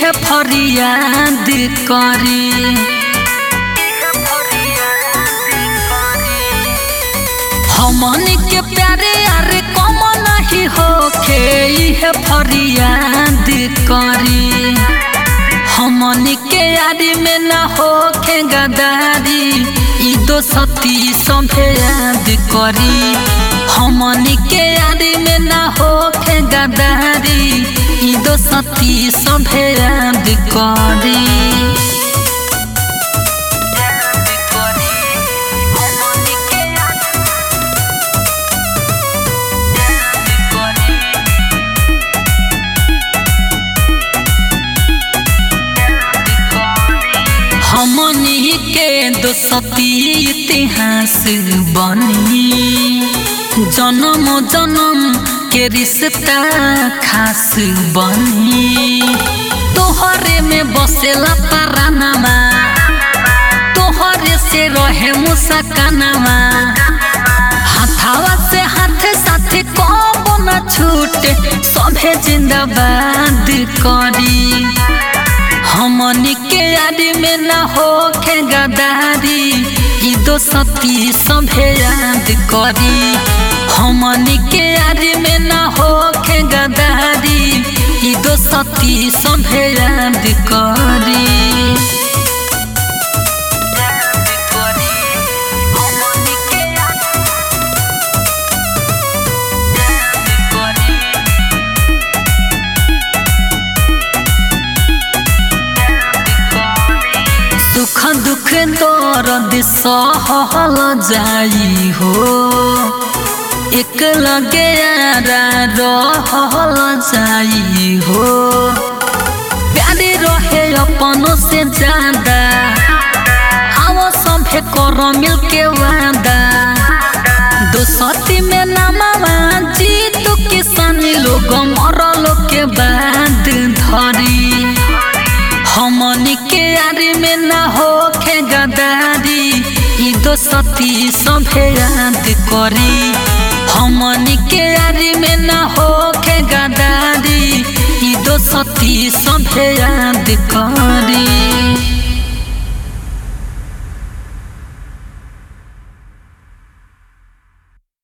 इहे फरियाद करी हमन के प्यारे यार कम नहीं होखे इहे फरियाद करी हमन के यारी में ना होखे गदारी ई दो सती सभे याद करी हमन के यारी में ना होखे गदारी ई दो सती सभे याद करी हमनी के दोसती इतिहास बनी जन्म जन्म के रिश्ता खास बनी तोहरे में बसेला परानामा तोहरे से रहे मुसकानामा हाथावा से हाथ साथ कब न छूटे सभे जिंदाबाद करी हमनी के यारी में ना होखे गदारी ई दो सती सभे याद करी हमनी के यारी में ना होखे गदारी ई दो सती सभे याद करी सुख दुख दर्द सहल जाई हो एक लगे यारा रहल जाई हो प्यारे रहे अपनों से ज्यादा आओ सभे कर मिल के वादा दोसती में नामा जीत किसानी लोग मरल के बाद धरी हमनी के यारी में ना होखे गदारी ई दो सती सभे याद करी हमनी के यारी में ना होखे गदारी ई दो सती सभे याद करी